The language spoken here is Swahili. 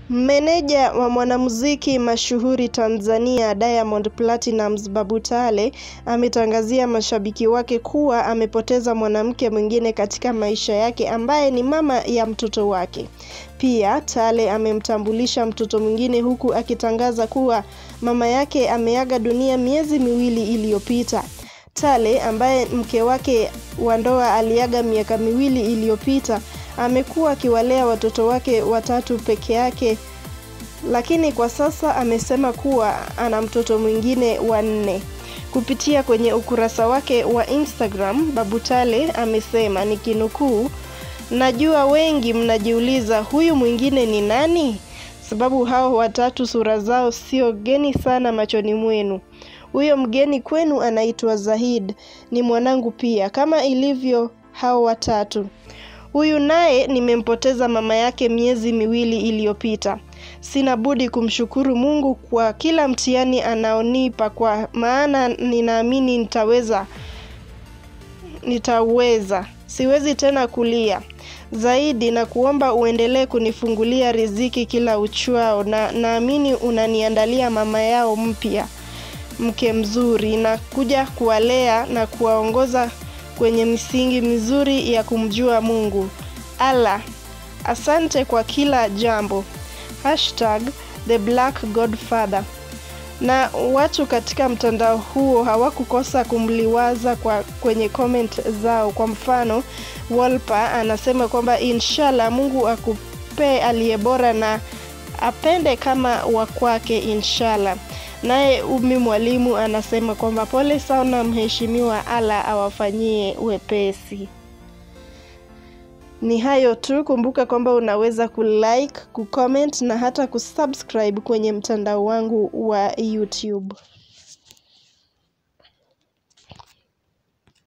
Meneja wa mwanamuziki mashuhuri Tanzania Diamond Platnumz Babu Tale ametangazia mashabiki wake kuwa amepoteza mwanamke mwingine katika maisha yake ambaye ni mama ya mtoto wake. Pia Tale amemtambulisha mtoto mwingine huku akitangaza kuwa mama yake ameaga dunia miezi miwili iliyopita. Tale ambaye mke wake wa ndoa aliaga miaka miwili iliyopita amekuwa akiwalea watoto wake watatu peke yake, lakini kwa sasa amesema kuwa ana mtoto mwingine wa nne. Kupitia kwenye ukurasa wake wa Instagram, Babu Tale amesema nikinukuu, najua wengi mnajiuliza huyu mwingine ni nani? Sababu hao watatu sura zao sio geni sana machoni mwenu. Huyo mgeni kwenu anaitwa Zahid, ni mwanangu pia kama ilivyo hao watatu. Huyu naye nimempoteza mama yake miezi miwili iliyopita. Sina budi kumshukuru Mungu kwa kila mtihani anaonipa kwa maana ninaamini nitaweza nitaweza. Siwezi tena kulia. Zaidi na kuomba uendelee kunifungulia riziki kila uchwao na naamini unaniandalia mama yao mpya. Mke mzuri na kuja kuwalea na kuwaongoza kwenye misingi mizuri ya kumjua Mungu. Allah, asante kwa kila jambo. Hashtag the Black Godfather. Na watu katika mtandao huo hawakukosa kumliwaza kwa kwenye comment zao. Kwa mfano, Wolper anasema kwamba inshallah Mungu akupee aliye bora na apende kama wa kwake inshallah. Naye Umi Mwalimu anasema kwamba pole sana mheshimiwa, Allah awafanyie wepesi. Ni hayo tu. Kumbuka kwamba unaweza kulike, kucomment na hata kusubscribe kwenye mtandao wangu wa YouTube.